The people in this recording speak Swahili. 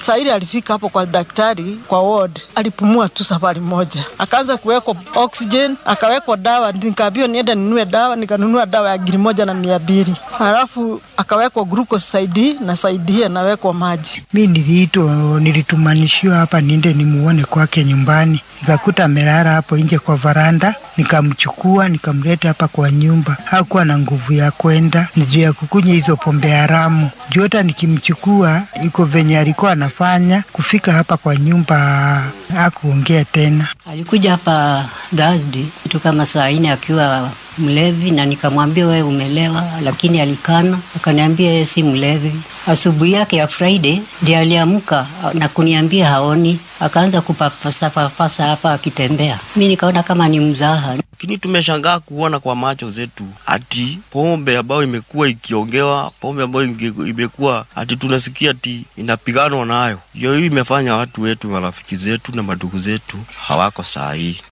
saa ile alifika hapo kwa daktari kwa ward, alipumua tu safari moja, akaanza kuwekwa oxygen, akawekwa dawa. Nikaambiwa niende ninunue dawa, nikanunua dawa ya giri moja na mia mbili halafu akawekwa glucose saidi na saidi anawekwa maji. Mi niliitwa, nilitumanishiwa hapa niende nimuone kwake nyumbani, nikakuta amelala hapo nje kwa varanda, nikamchukua nikamleta hapa kwa nyumba. Hakuwa na nguvu ya kwenda juu ya kukunywa hizo pombe haramu. Juu hata nikimchukua iko venye alikuwa anafanya, kufika hapa kwa nyumba hakuongea tena. Alikuja hapa Thursday kitu kama saa nne akiwa mlevi, na nikamwambia wewe umelewa, lakini alikana, akaniambia yeye si mlevi. Asubuhi yake ya Friday ndiye aliamka na kuniambia haoni, akaanza kupapasa papasa hapa akitembea. Mi nikaona kama ni mzaha. Lakini tumeshangaa kuona kwa macho zetu ati pombe ambayo imekuwa ikiongewa, pombe ambayo imekuwa ati tunasikia ati inapiganwa nayo, hiyo hii imefanya watu wetu, marafiki zetu na madugu zetu hawako saa hii.